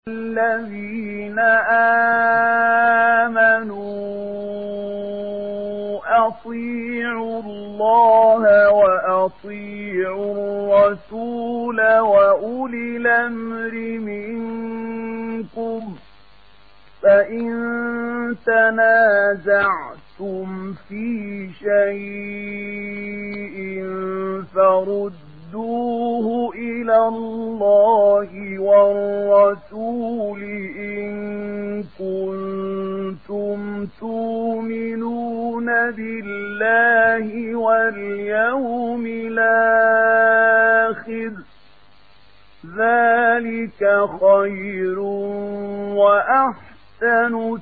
الذين آمنوا أطيعوا الله وأطيعوا الرسول وأولي الأمر منكم فإن تنازعتم في شيء فردوه إلى الله والرسول إن كنتم تؤمنون بالله واليوم الآخر ذلك خير وأحسن أحسن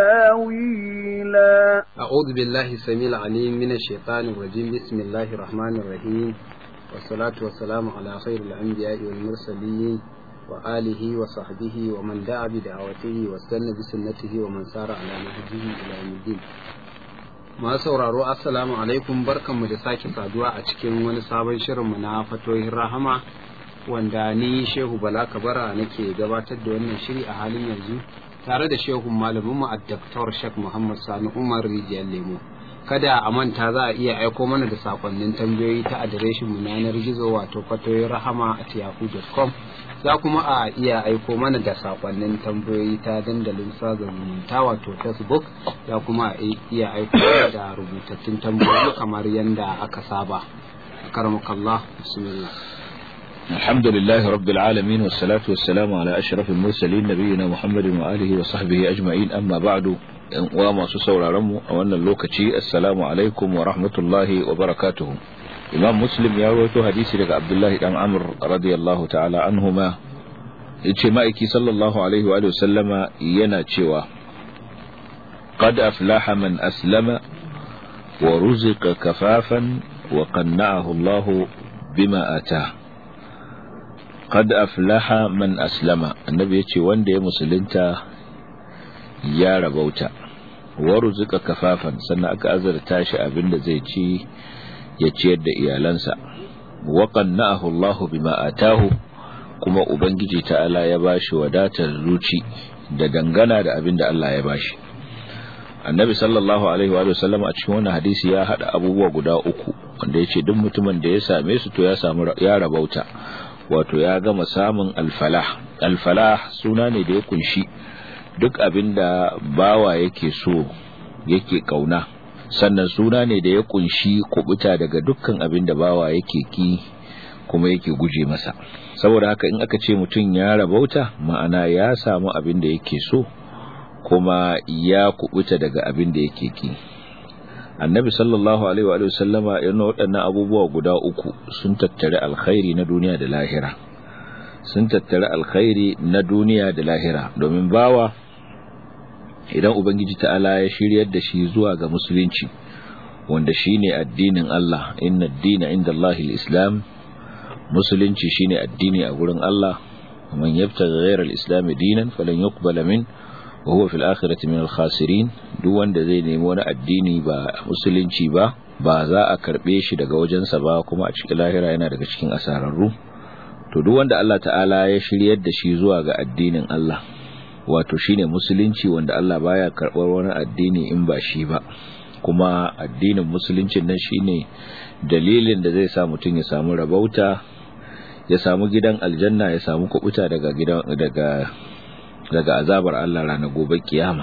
تاويلا أعوذ بالله السميع العليم من الشيطان الرجيم بسم الله الرحمن الرحيم والصلاة والسلام على خير الأنبياء والمرسلين وآله وصحبه ومن دعا بدعوته واستنى بسنته ومن سار على نهجه إلى يوم الدين Ma sauraro assalamu alaikum barkanmu da sake saduwa a cikin wani sabon shirinmu na fatoyin rahama wanda ni Shehu Bala Kabara nake gabatar da wannan shiri a halin yanzu tare da shehun malaminmu a Dr. Sheikh Muhammad Sani Umar Rijiyar Lemo. Kada a manta za a iya aiko mana da sakonnin tambayoyi ta adireshin mu na yanar gizo wato fatoyin rahama a yahoo.com za kuma a iya aiko mana da sakonnin tambayoyi ta dandalin sada zumunta wato Facebook za kuma a iya aiko da rubutattun tambayoyi kamar yadda aka saba. Karamakallah, bismillah. الحمد لله رب العالمين والصلاة والسلام على أشرف المرسلين نبينا محمد وآله وصحبه أجمعين أما بعد وما سسور رمو أولا اللوكتي السلام عليكم ورحمة الله وبركاته إمام مسلم يروي حديث لك عبد الله بن عمرو رضي الله تعالى عنهما اجتماعك صلى الله عليه وآله وسلم ينا تشوى قد أفلاح من أسلم ورزق كفافا وقنعه الله بما آتاه qad aflaha man aslama annabi yace wanda ya musulunta ya rabauta wa ruzika kafafan sannan aka azarta shi abinda zai ci ya ciyar da iyalansa wa qanna'ahu Allahu bima atahu kuma ubangiji ta'ala ya bashi wadatar zuci da dangana da abinda Allah ya bashi annabi sallallahu alaihi wa sallam a cikin wannan hadisi ya hada abubuwa guda uku wanda yace duk mutumin da ya same su to ya samu ya rabauta wato ya gama samun alfalah alfalah suna ne da ya kunshi duk abin da bawa yake so yake kauna sannan suna ne da ya kunshi kubuta daga dukkan abin da bawa yake ki kuma yake guje masa saboda haka in aka ce mutum ya rabauta ma'ana ya samu abin da yake so kuma ya kubuta daga abin da yake ki annabi sallallahu alaihi wa sallama yana waɗannan abubuwa guda uku sun tattare alkhairi na duniya da lahira sun tattare alkhairi na duniya da lahira domin bawa idan ubangiji ta'ala ya shiryar da shi zuwa ga musulunci wanda shine addinin Allah inna ad-dina inda Allahil islam musulunci shine addini a gurin Allah man yabtaghi ghayra al-islam dinan falan yuqbala min wa huwa fil akhirati min al-khasirin duk wanda zai nemi wani addini ba musulunci ba ba za a karbe shi daga wajensa ba kuma a cikin lahira yana daga cikin asararru to duk wanda Allah ta'ala ya shiryar da shi zuwa ga addinin Allah wato shine musulunci wanda Allah baya karbar wani addini in ba shi ba kuma addinin musuluncin nan shine dalilin da zai sa mutum ya samu rabauta ya samu gidan aljanna ya samu kubuta daga gidan daga daga azabar Allah ranar gobe kiyama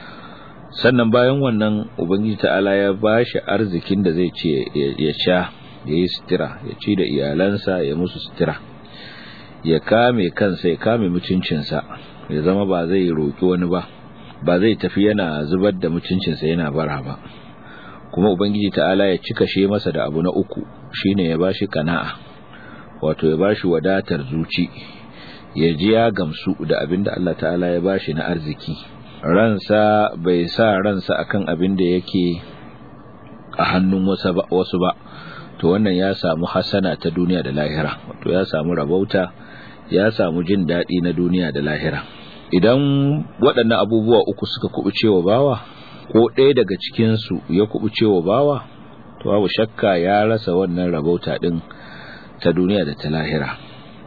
sannan bayan wannan ubangiji ta'ala ya bashi arzikin da zai ce ya sha ya yi sutura ya ci da iyalansa ya musu sutura ya kame kansa ya kame mutuncinsa ya zama ba zai roki wani ba ba zai tafi yana zubar da mutuncinsa yana bara ba kuma ubangiji ta'ala ya cika she masa da abu na uku shine ya bashi kana'a wato ya bashi wadatar zuci ya ji ya gamsu da abin da Allah ta'ala ya bashi na arziki ransa bai sa ransa akan abin da yake a hannun wasu ba to wannan ya samu hasana ta duniya da lahira wato ya samu rabauta ya samu jin daɗi na duniya da lahira idan waɗannan abubuwa uku suka kubuce wa bawa ko ɗaya daga cikinsu ya kubuce wa bawa to babu shakka ya rasa wannan rabauta ɗin ta duniya da ta lahira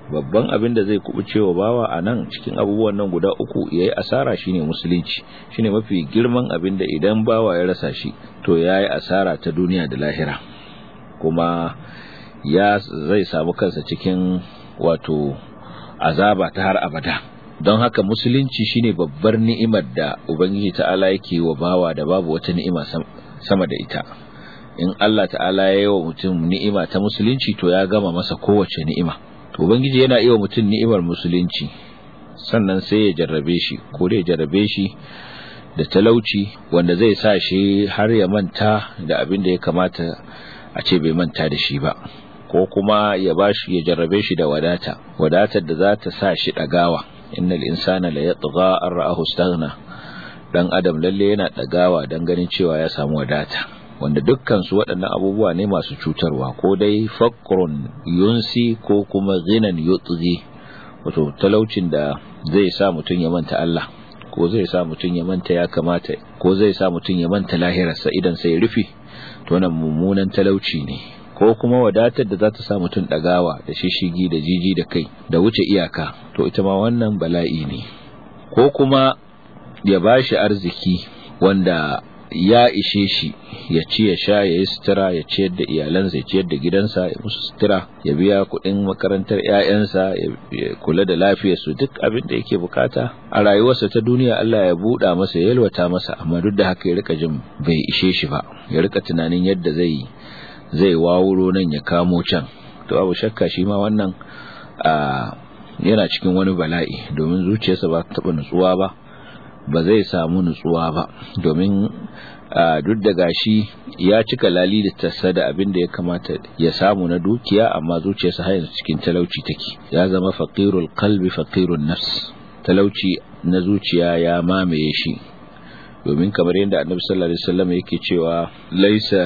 babban abin da zai kubuce wa bawa a nan cikin abubuwan nan guda uku ya yi asara shine musulunci shine mafi girman abin da idan bawa ya rasa shi to ya yi asara ta duniya da lahira kuma ya zai samu kansa cikin wato azaba ta har abada don haka musulunci shine babbar ni'imar da ubangiji ta'ala yake wa bawa da babu wata ni'ima sama da ita in Allah ta'ala ya yi wa mutum ni'ima ta musulunci to ya gama masa kowace ni'ima to ubangiji yana iya mutum ni'imar musulunci sannan sai ya jarrabe shi ko da ya jarrabe shi da talauci wanda zai sa shi har ya manta da abin da ya kamata a ce bai manta da shi ba ko kuma ya bashi ya jarrabe shi da wadata wadatar da za ta sa shi dagawa innal insana la yatgha an ra'ahu istaghna dan adam lalle yana dagawa dan ganin cewa ya samu wadata wanda dukkan su waɗannan abubuwa ne masu cutarwa ko dai faqrun yunsi ko kuma ghinan yutghi wato talaucin da zai sa mutun ya manta Allah ko zai sa mutun ya manta ya kamata ko zai sa mutun ya manta lahirarsa idan sai ya rufe to wannan mummunan talauci ne ko kuma wadatar da za ta sa mutum ɗagawa da shishigi da jiji da kai da wuce iyaka to ita ma wannan bala'i ne ko kuma ya ba shi arziki wanda ya ishe shi ya ci ya sha ya yi sutura ya ciyar da iyalansa ya ciyar da gidansa ya musu sutura ya biya kuɗin makarantar 'ya'yansa ya kula da lafiyarsu duk abin da yake bukata a rayuwarsa ta duniya Allah ya buɗa masa ya yalwata masa amma duk da haka ya rika jin bai ishe shi ba ya rika tunanin yadda zai zai wawuro nan ya kamo can to abu shakka shi ma wannan yana cikin wani bala'i domin zuciyarsa ba ta taɓa nutsuwa ba ba zai samu nutsuwa ba domin duk da gashi ya cika lali da tassa da abin da ya kamata ya samu na dukiya amma zuciyarsa har yanzu cikin talauci take ya zama faqirul qalbi faqirun nafs talauci na zuciya ya mamaye shi domin kamar yadda annabi sallallahu alaihi wasallam yake cewa laisa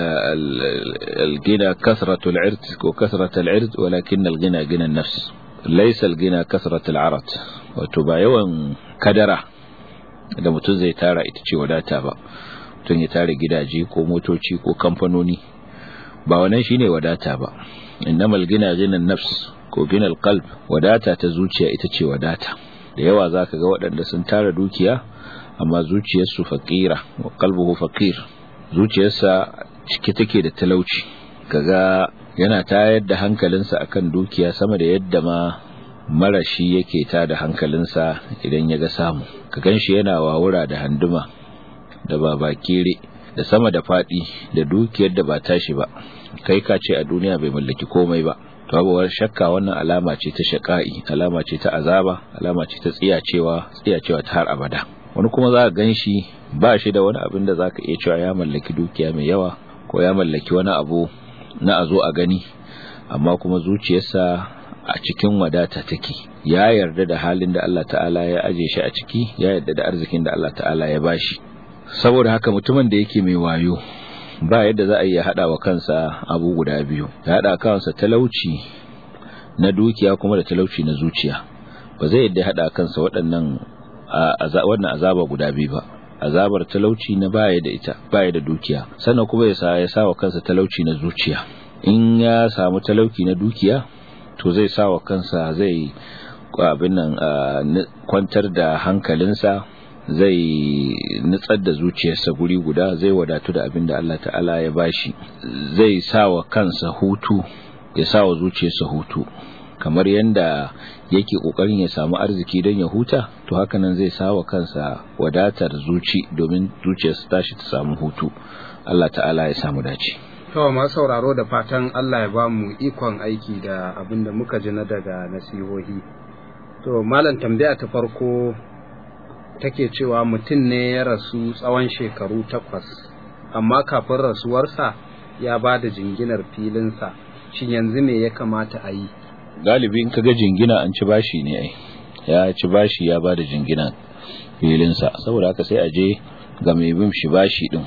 al-gina kasratul irt ko kasratul irt walakin al-gina gina nafs laisa al-gina kasratul arat wato ba yawan kadara da mutum zai tara ita ce wadata ba mutum ya tara gidaje ko motoci ko kamfanoni ba wannan shine wadata ba innamal gina gina nafs ko gina al-qalb wadata ta zuciya ita ce wadata da yawa zaka ga waɗanda sun tara dukiya amma zuciyarsu faƙira wa qalbuhu faqir zuciyarsa cike take da talauci kaga yana tayar da hankalinsa akan dukiya sama da yadda ma marashi yake ta da hankalinsa idan ya ga samu ka ganshi yana wawura da handuma da babakere da sama da fadi da dukiyar da ba tashi ba kai ka ce a duniya bai mallaki komai ba to abuwar shakka wannan alama ce ta shaka'i alama ce ta azaba alama ce ta tsiyacewa tsiyacewa ta har abada wani kuma za ka gan shi ba shi da wani abin da za ka iya cewa ya mallaki dukiya mai yawa ko ya mallaki wani abu na a zo a gani amma kuma zuciyarsa a cikin wadata take ya yarda da halin da Allah ta'ala ya aje shi a ciki ya yarda da arzikin da Allah ta'ala ya bashi saboda haka mutumin da yake mai wayo ba yadda za a iya hada wa kansa abu guda biyu ya hada kansa talauci na dukiya kuma da talauci na zuciya ba zai yadda hada kansa waɗannan wannan azaba guda biyu ba azabar talauci na baya da ita baya da dukiya sannan kuma ya sa ya sa wa kansa talauci na zuciya in ya samu talauci na dukiya to zai sa wa kansa zai abin nan kwantar da hankalinsa zai nutsar da zuciyarsa guri guda zai wadatu da abin da Allah ta'ala ya bashi zai sa wa kansa hutu ya sa wa zuciyarsa hutu kamar yadda yake kokarin ya samu arziki don ya huta to hakanan zai sawa kansa wadatar zuci domin zuciyarsa tashi ta samu hutu Allah ta'ala ya samu dace to ma sauraro da fatan Allah ya ba mu ikon aiki da abin da muka ji na daga nasihohi to malam tambaya ta farko take cewa mutum ne ya rasu tsawon shekaru takwas amma kafin rasuwarsa ya ba da jinginar filinsa shin yanzu me ya kamata a yi galibi in kaga jingina an ci bashi ne ai ya ci bashi ya bada jingina filinsa saboda haka sai a je ga mai bin shi bashi din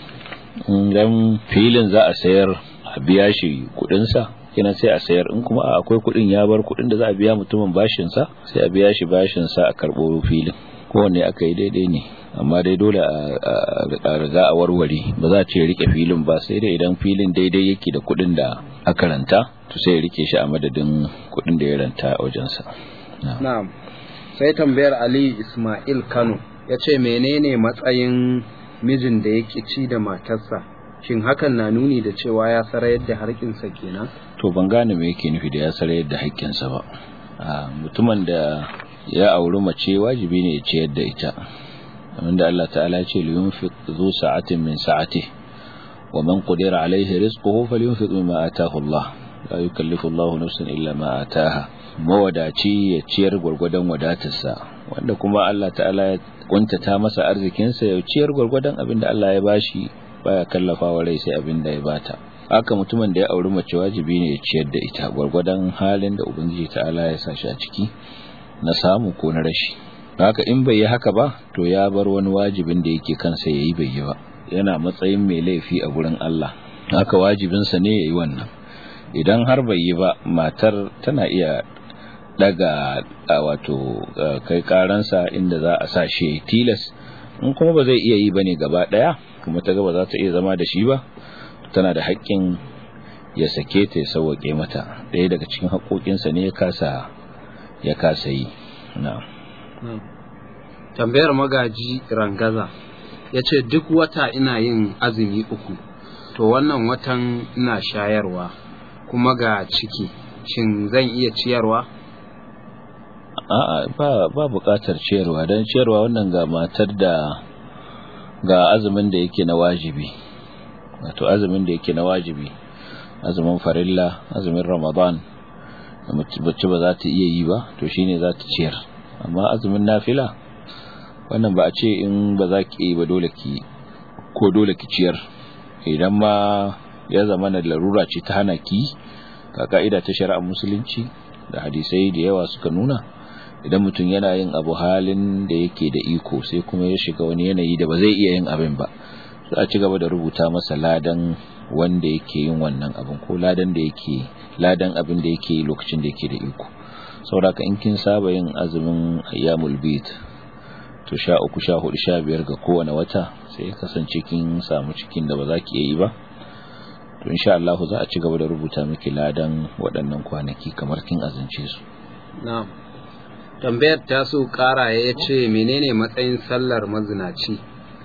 idan filin za a sayar a biya shi kudin sa kina sai a sayar in kuma akwai kudin ya bar kudin da za a biya mutumin bashin sa sai a biya shi bashin sa a karbo filin kowanne aka yi daidai ne amma dai dole a riga a warware ba za a ce rike filin ba sai dai idan filin daidai yake da kuɗin da aka ranta to sai ya rike shi a madadin kuɗin da ya ranta a wajensa na'am sai tambayar Ali Ismail Kano ya ce menene matsayin mijin da ya ci da matarsa shin hakan na nuni da cewa ya sarayar da harkinsa kenan to ban gane me yake nufi da ya sarayar da haƙƙinsa ba mutumin da ya auri mace wajibi ne ya ciyar da ita wanda Allah ta'ala ya ce liyunfiq zu sa'atin min sa'ati wa man qadira alayhi rizquhu falyunfiq mimma ataahu Allah la yukallifu Allah nafsan illa ma ataaha mawadaci ya ciyar gwargwadon wadatarsa wanda kuma Allah ta'ala ya kuntata masa arzikinsa ya ciyar gwargwadon abin da Allah ya bashi baya kallafawa rai sai abin da ya bata haka mutumin da ya auri mace wajibi ne ya ciyar da ita gwargwadon halin da ubangiji ta'ala ya sa shi a ciki na samu ko na rashi haka in bai yi haka ba to ya bar wani wajibin da yake kansa ya yi bai yi ba yana matsayin mai laifi a gurin Allah haka wajibinsa ne ya yi wannan idan har bai yi ba matar tana iya daga wato kai karansa inda za a sa shi tilas in kuma ba zai iya yi ba ne gaba daya kuma ta gaba za ta iya zama da shi ba tana da haƙƙin ya sake ta ya sauwaƙe mata ɗaya daga cikin haƙoƙinsa ne ya kasa ya kasa yi na'am tambayar magaji rangaza ya ce duk wata ina yin azumi uku to wannan watan ina shayarwa kuma ga ciki shin zan iya ciyarwa a'a ba ba buƙatar ciyarwa don ciyarwa wannan ga matar da ga azumin da yake na wajibi wato azumin da yake na wajibi azumin farilla azumin ramadan bacci ba za ta iya yi ba to shine za ta ciyar amma azumin nafila wannan ba a ce in ba za ki yi ba dole ki ko dole ki ciyar idan ma ya zama na larura ce ta hana ki ka ka'ida ta shari'ar musulunci da hadisai da yawa suka nuna idan mutum yana yin abu halin da yake da iko sai kuma ya shiga wani yanayi da ba zai iya yin abin ba sai a ci gaba da rubuta masa ladan wanda yake yin wannan abin ko ladan da yake ladan abin da yake lokacin da yake da iko saboda in kin saba yin azumin ayyamul bid to sha uku sha hudu sha biyar ga kowane wata sai ya kasance kin samu cikin da ba za ki yi ba to insha Allah za a ci gaba da rubuta miki ladan waɗannan kwanaki kamar kin azance su na'am tambayar ta so kara ya ce menene matsayin sallar mazinaci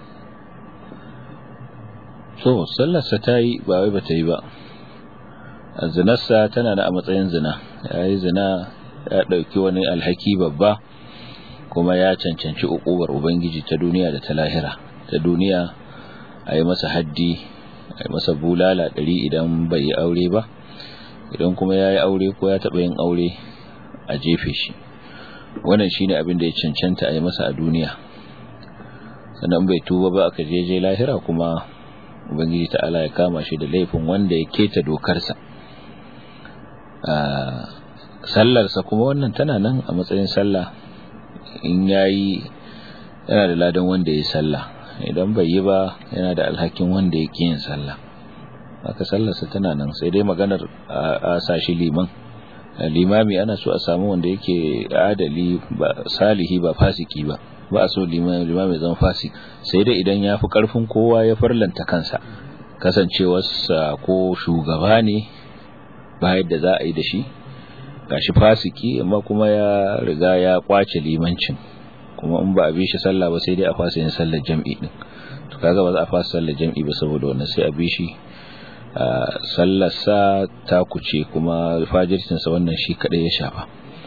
so sallarsa ta yi ba wai ba ta yi ba zinarsa tana da a matsayin zina ya yi zina ya ɗauki wani alhaki babba kuma ya cancanci ukubar ubangiji ta duniya da ta lahira ta duniya a yi masa haddi a yi masa bulala ɗari idan bai yi aure ba idan kuma ya yi aure ko ya taɓa yin aure a jefe shi wannan shine abin da ya cancanta a yi masa a duniya sannan bai tuba ba aka je lahira kuma ubangiji ta'ala ya kama shi da laifin wanda ya keta dokarsa sallarsa kuma wannan tana nan a matsayin sallah in yayi yana da ladan wanda ya sallah idan bai yi ba yana da alhakin wanda ya yin sallah haka sallarsa tana nan sai dai maganar a sashi liman limami ana so a samu wanda yake adali ba salihi ba fasiki ba ba a so limami zama fasik sai dai idan ya fi karfin kowa ya farlanta kansa kasancewarsa ko shugaba ne ba yadda za a yi da shi gashi fasiki amma kuma ya riga ya kwace limancin kuma in ba a bi shi sallah ba sai dai a fasa yin sallar jam'i din to kaga ba za a fasa sallar jam'i ba saboda wannan sai a bi shi sallarsa ta kuce kuma fajircinsa wannan shi kadai ya shafa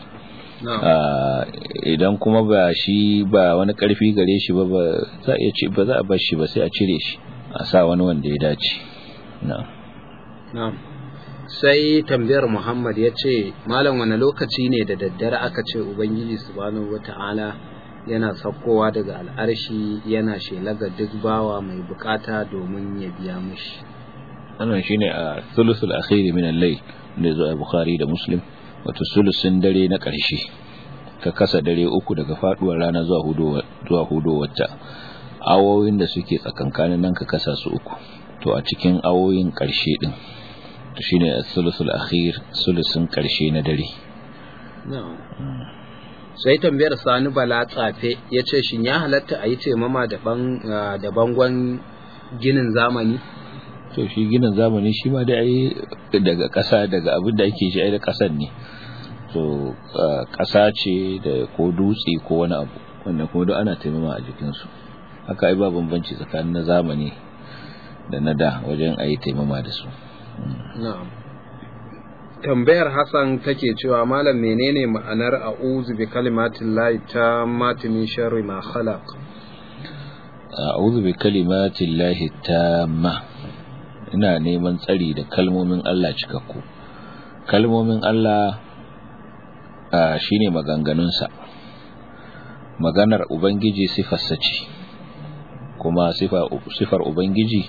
idan kuma ba shi ba wani karfi gare shi ba za a ci ba za a bar shi ba sai a cire shi a sa wani wanda ya dace na'am sai tambayar Muhammad ya ce malam wani lokaci ne da daddare aka ce ubangiji subhanahu wata'ala yana saukowa daga al'arshi yana shelaga duk bawa mai bukata domin ya biya mushi wannan shine a thuluthul akhir min al-layl da zo a Bukhari da Muslim wato sulusin dare na ƙarshe ka kasa dare uku daga faduwar rana zuwa hudu zuwa hudu wacce awoyin da suke tsakankanin nan ka kasa su uku to a cikin awoyin ƙarshe din to shine thuluthul akhir sulusin ƙarshe na dare sai tambayar sani bala tsafe ya ce shin ya halatta a yi taimama da bangon ginin zamani to shi ginin zamani shi ma da ai daga ƙasa daga abin da ake shi ai da ƙasan ne to ƙasa ce da ko dutse ko wani abu wanda kuma duk ana taimama a jikinsu haka ai ba bambanci tsakanin na zamani da na da wajen a yi taimama da su na'am tambayar Hassan take cewa malam menene ma'anar a'udhu bi kalimatin lahi ta min sharri ma khalaq a'udhu bi kalimatin lahi tamma ina neman tsari da kalmomin Allah cikakku kalmomin Allah shine maganganunsa maganar ubangiji sifarsa ce kuma sifar ubangiji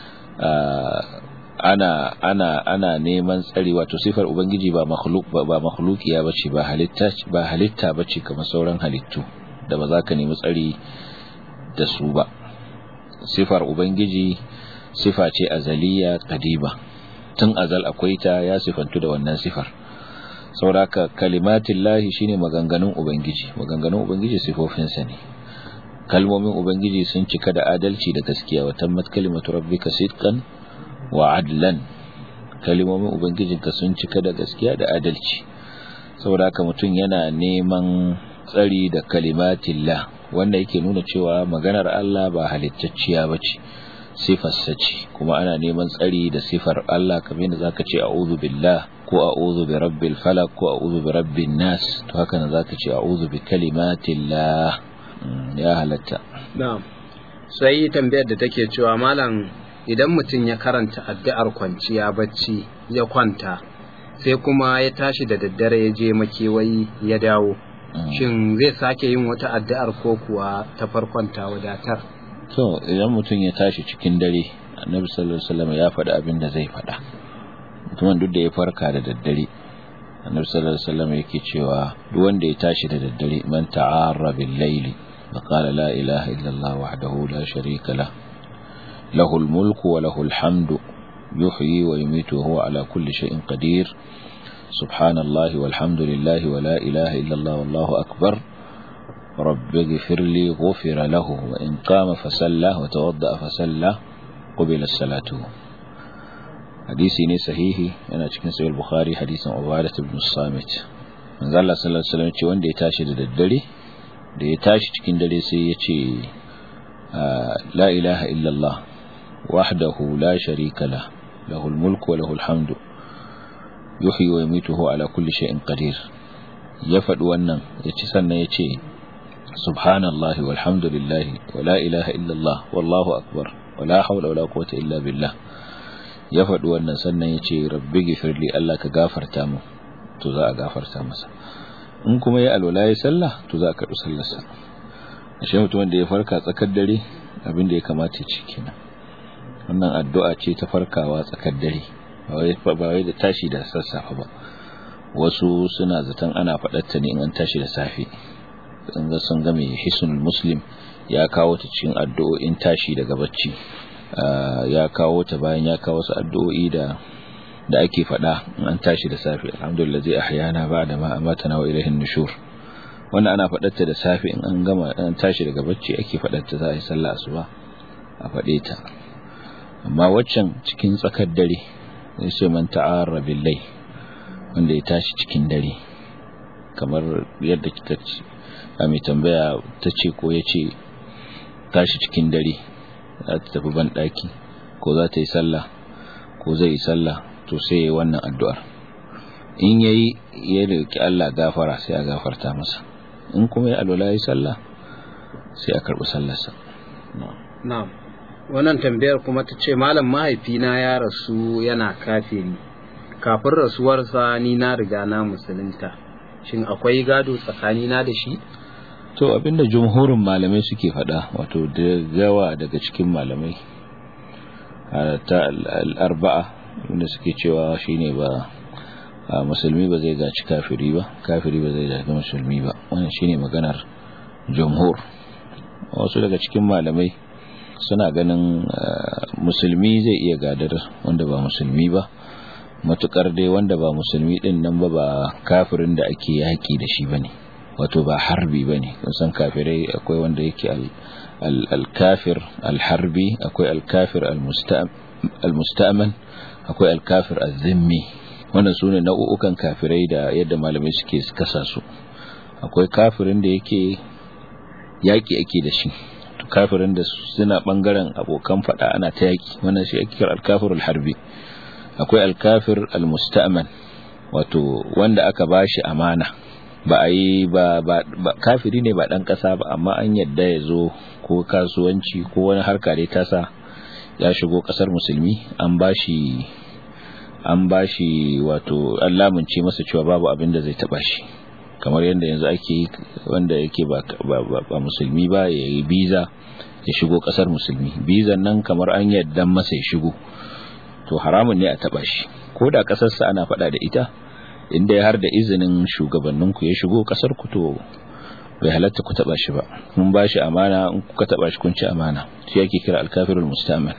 ana ana ana neman tsari wato sifar ubangiji ba makhluk ba makhlukiya bace ba halitta ba halitta bace kamar sauran halittu da ba za ka nemi tsari da su ba sifar ubangiji sifa ce azaliya qadiba tun azal akwai ta ya sifantu da wannan sifar sauraka kalimatin lahi shine maganganun ubangiji maganganun ubangiji sifofinsa ne kalmomin ubangiji sun cika da adalci da gaskiya wa tammat kalimatu rabbika sidqan wa adlan kalmomin ubangijinka sun cika da gaskiya da adalci saboda haka mutum yana neman tsari da kalimatillah wanda yake nuna cewa maganar Allah ba halittacciya bace sifarsa ce kuma ana neman tsari da sifar Allah kamar yadda zaka ce a'udhu billah ko a'udhu bi rabbil falaq ko a'udhu bi rabbin nas to haka nan zaka ce a'udhu bi kalimatillah ya halatta na'am sai tambayar da take cewa malam idan mutum ya karanta addu'ar kwanciya bacci ya kwanta sai kuma ya tashi da daddare ya je makewayi ya dawo shin zai sake yin wata addu'ar ko kuwa ta farkon ta wadatar to idan mutum ya tashi cikin dare annabi sallallahu alaihi wasallam ya faɗi abin da zai faɗa mutumin duk da ya farka da daddare annabi sallallahu alaihi wasallam yake cewa duk wanda ya tashi da daddare man ta'arra bil layli فقال لا إله إلا الله وحده لا شريك له له الملك وله الحمد يحيي ويميت وهو على كل شيء قدير سبحان الله والحمد لله ولا إله إلا الله والله أكبر رب اغفر لي غفر له وإن قام فسلى وتوضأ فسلى قبل الصلاة حديثي ني صحيحي أنا cikin sahih al-Bukhari hadisin Ubadah ibn Samit manzo Allah sallallahu alaihi wasallam ce wanda ya tashi da daddare da ya tashi cikin dare sai ya ce la ilaha illallah wahdahu la sharika la lahul mulku wa lahul hamdu yuhyi wa yumitu huwa ala kulli shay'in qadir ya faɗi wannan ya ci sannan ya ce subhanallahi walhamdulillahi wa la ilaha illallah wallahu akbar wa la hawla wa la quwwata illa billah ya faɗi wannan sannan ya ce rabbi gifirli Allah ka gafarta mu to za a gafarta masa in kuma ya alwala ya sallah to za a karɓi sallarsa ashe mutum wanda ya farka tsakar dare abin da ya kamata ci kenan wannan addu'a ce ta farkawa tsakar dare ba wai da tashi da sassafe ba wasu suna zaton ana faɗarta ne in an tashi da safe in ga sun ga mai hisnul muslim ya kawo ta cikin addu'o'in tashi daga bacci ya kawo ta bayan ya kawo su addu'o'i da da ake faɗa in an tashi da safe alhamdulillah zai ahyana ba da ma amatana wa ilahin nushur wannan ana faɗarta da safe in an gama an tashi daga bacci ake faɗarta za a yi sallah asuba a faɗe ta amma waccan cikin tsakar dare zai ce man ta'arra billahi wanda ya tashi cikin dare kamar yadda kika ce a mai tambaya ta ce ko ya ce tashi cikin dare za ta tafi ban ɗaki ko za ta yi sallah ko zai yi sallah to sai ya yi wannan addu'ar in ya yi ya roƙi Allah gafara sai a gafarta masa in kuma ya alwala ya yi sallah sai a karɓi sallarsa na'am wannan tambayar kuma ta ce malam mahaifina ya rasu yana kafiri kafin rasuwarsa ni na riga na musulunta shin akwai gado tsakanina da shi to abinda jumhurin malamai suke faɗa wato da yawa daga cikin malamai ta al'arba'a wanda suke cewa shine ba musulmi ba zai gaci kafiri ba kafiri ba zai gaci musulmi ba wannan shine maganar jumhur wasu daga cikin malamai suna ganin musulmi zai iya gadar wanda ba musulmi ba matukar dai wanda ba musulmi din nan ba ba kafirin da ake yaki da shi bane wato ba harbi bane kun san kafirai akwai wanda yake al-kafir al-harbi akwai al-kafir al-musta'man akwai al-kafir az-zimmi wannan sune nau'ukan kafirai da yadda malamai suke kasa su akwai kafirin da yake yaki ake da shi kafirin da suna bangaren abokan fada ana ta yaki wannan shi ake kira al-kafir al-harbi akwai al-kafir al-musta'man wato wanda aka bashi amana ba a yi ba, ba, kafiri ne ba dan kasa ba amma an yadda ya zo ko kasuwanci ko wani harka dai tasa ya shigo kasar musulmi an bashi an bashi wato an lamunce masa cewa babu abin da zai taba shi kamar yadda yanzu ake wanda yake ba, ba, ba, ba musulmi ba ya yi biza ya shigo kasar musulmi bizan nan kamar an yadda masa ya shigo to haramun ne a taba shi ko da kasarsa ana faɗa da ita inda ya har da izinin shugabanninku ya shigo kasar ku to bai halatta ku taba shi ba mun ba shi amana in kuka taba shi kun ci amana shi yake kira alkafirul mustaman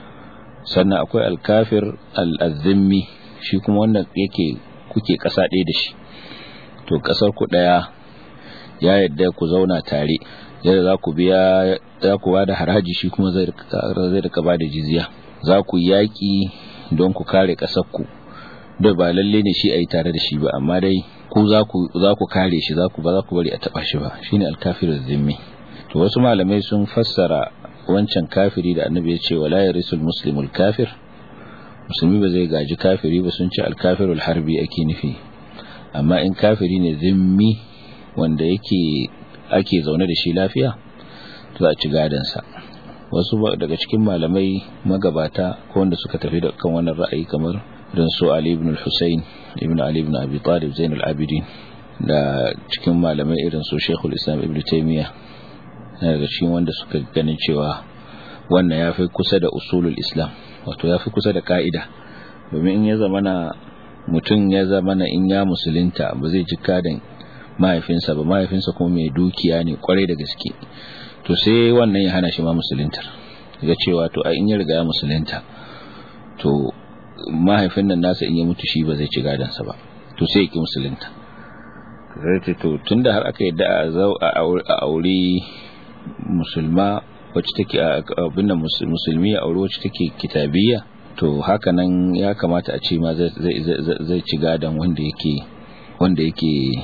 sannan akwai alkafir al-azimmi shi kuma wanda yake kuke kasa ɗaya da shi to kasar ku ɗaya ya yadda ku zauna tare yadda za ku biya za ku ba da haraji shi kuma zai rika ba da jizya za ku yaƙi don ku kare ƙasar ku da ba lalle ne shi a yi tare da shi ba amma dai ku za ku kare shi za ku ba za ku bari a taba shi ba shine alkafir zimmi to wasu malamai sun fassara wancan kafiri da annabi ya ce wala yarisul muslimul kafir musulmi ba zai gaji kafiri ba sun ce alkafirul harbi ake nufi amma in kafiri ne zimmi wanda yake ake zaune da shi lafiya to za a ci gadansa wasu daga cikin malamai magabata ko wanda suka tafi da kan wannan ra'ayi kamar don su Ali ibn al-Husayn ibn Ali ibn Abi Talib Zain al-Abidin da cikin malamai irin su Sheikhul Islam Ibn Taymiyyah daga cikin wanda suka ganin cewa wannan yafi kusa da usulul Islam wato yafi kusa da ka'ida domin in ya zamana mutum ya zamana in ya musulunta ba zai ji kadan mahaifinsa ba mahaifinsa kuma mai dukiya ne kwarai da gaske to sai wannan ya hana shi ma musuluntar ga cewa to a in ya riga ya musulunta to mahaifin nan nasa in ya mutu shi ba zai ci gadansa ba to sai ya ki musulunta zai to tunda har aka yadda a aure musulma wacce take abin musulmi a aure wacce take kitabiyya to haka nan ya kamata a ce ma zai ci gadan wanda yake wanda yake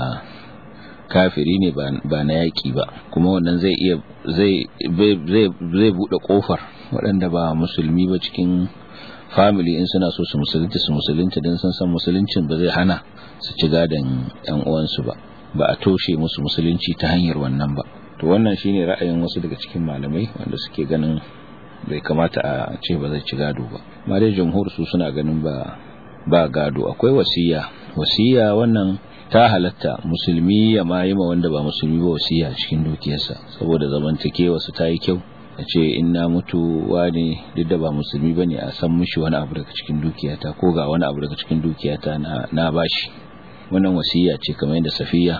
kafiri ne ba na yaƙi ba kuma wannan zai iya zai zai buɗe ƙofar waɗanda ba musulmi ba cikin family in suna so su musulunta su musulunta don sun san musuluncin ba zai hana su ci gadon yan uwansu ba ba a toshe musu musulunci ta hanyar wannan ba to wannan shine ra'ayin wasu daga cikin malamai wanda suke ganin bai kamata a ce ba zai ci gado ba ma dai jamhur su suna ganin ba ba gado akwai wasiya wasiya wannan ta halatta musulmi ya ma yi ma wanda ba musulmi ba wasiya cikin dukiyarsa saboda zamantakewa su ta yi kyau a ce in na mutu wani duk da ba musulmi bane a san mishi wani abu daga cikin dukiyata ko ga wani abu daga cikin dukiyata na na bashi wannan wasiya ce kamar yadda safiya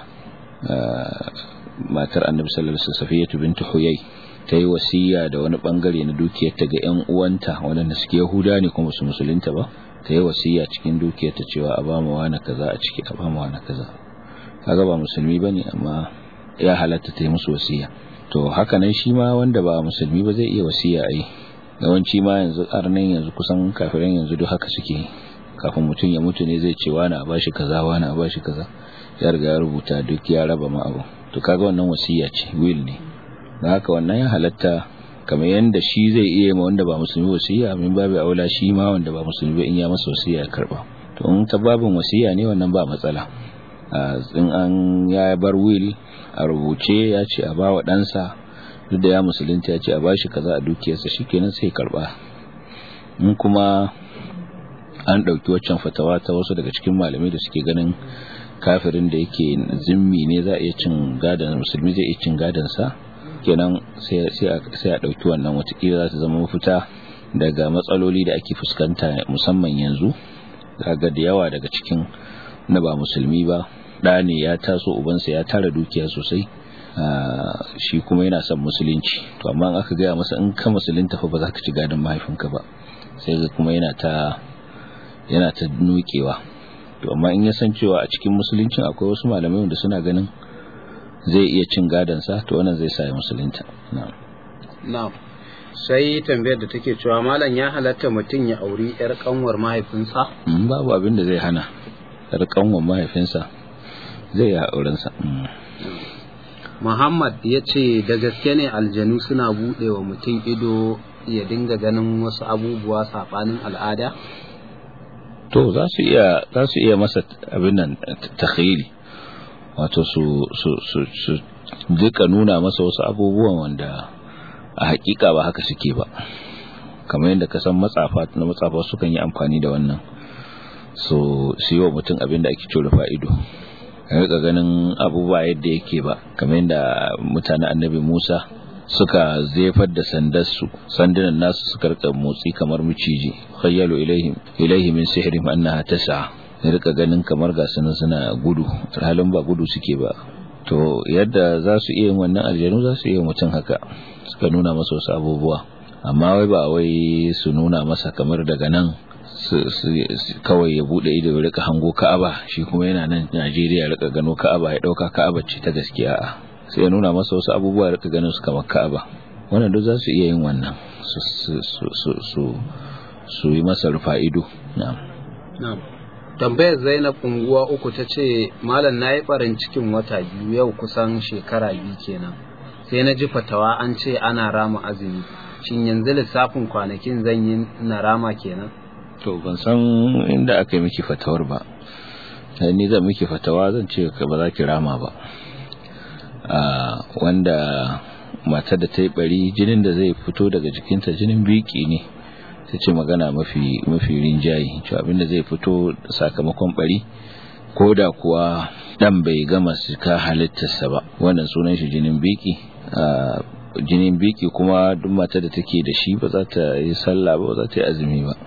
matar annabi sallallahu alaihi wasallam safiyatu bintu huyay ta yi wasiya da wani bangare na dukiyarta ga yan uwanta wanda suke yahuda ne kuma su musulunta ba ta yi wasiya cikin dukiyarta cewa a ba mu wani kaza a ciki a ba mu wani kaza kaga ba musulmi bane amma ya halatta ta yi musu wasiya to haka nan shi ma wanda ba musulmi ba zai iya wasiya ai yawanci ma yanzu arnan yanzu kusan kafiran yanzu duk haka suke kafin mutum ya mutu ne zai ce wani a bashi kaza wani a bashi kaza ya riga ya rubuta duk ya raba ma abu to kaga wannan wasiya ce will ne da haka wannan ya halatta kamar yanda shi zai iya ma wanda ba musulmi wasiya min babu aula shi ma wanda ba musulmi ba in ya masa wasiya ya karba to in ta babin wasiya ne wannan ba matsala in an ya bar will a rubuce ya ce a bawa ɗansa duk da ya musulunta ya ce a bashi kaza a dukiyarsa shikenan sai karba in kuma an ɗauki waccan fatawa ta wasu daga cikin malamai da suke ganin kafirin da yake zimmi ne za a iya cin gadon musulmi zai iya cin gadon sa kenan sai a ɗauki wannan watakila za ta zama mafita daga matsaloli da ake fuskanta musamman yanzu daga da yawa daga cikin na ba musulmi ba ɗa ne ya taso ubansa ya tara dukiya sosai shi kuma yana son musulunci to amma aka gaya masa in ka musulunta fa ba za ka ci gadon mahaifinka ba sai kuma yana ta yana ta nukewa to amma in ya san cewa a cikin musuluncin akwai wasu malamai wanda suna ganin zai iya cin gadansa to wannan zai sa ya musulunta na'am sai tambayar da take cewa malam ya halatta mutum ya auri yar kanwar mahaifinsa babu abin da zai hana yar kanwar mahaifinsa zai ya aurensa Muhammad ya ce da gaske ne aljanu suna buɗe wa mutum ido ya dinga ganin wasu abubuwa saɓanin al'ada? To za su iya za su iya masa abin nan takhayili wato su su su su duka nuna masa wasu abubuwan wanda a hakika ba haka suke ba kamar yadda ka san matsafa na matsafa sukan yi amfani da wannan so su yi wa mutum abin da ake cewa fa'ido rika ganin abubuwa yadda yake ba kamar yadda mutanen annabi Musa suka zefar da sandarsu sandunan nasu suka rika motsi kamar miciji khayyalu ilaihim ilaihi min sihrihim annaha tas'a rika ganin kamar ga sunan suna gudu halin ba gudu suke ba to yadda za su iya yin wannan aljanu za su iya mutum haka suka nuna masa wasu abubuwa amma wai ba wai su nuna masa kamar daga nan kawai ya bude ido ya rika hango Ka'aba shi kuma yana nan Najeriya rika gano Ka'aba ya dauka Ka'aba ce ta gaskiya a sai ya nuna masa wasu abubuwa rika ganin su kamar Ka'aba wannan duk za su iya yin wannan su su su su yi masa rufa ido na'am na'am tambayar Zainab unguwa uku ta ce malam nayi barin cikin wata biyu yau kusan shekara biyu kenan sai na ji fatawa an ce ana rama azumi shin yanzu lissafin kwanakin zan yi na rama kenan to ban san inda aka yi miki fatawar ba ni zan miki fatawa zan ce ba za ki rama ba wanda matar da ta yi bari jinin da zai fito daga jikinta jinin biki ne ta ce magana mafi mafi rinjaye cewa abinda zai fito sakamakon bari ko da kuwa dan bai gama sika halittarsa ba wannan sunan shi jinin biki jinin biki kuma duk matar da take da shi ba za ta yi sallah ba ba za ta yi azumi ba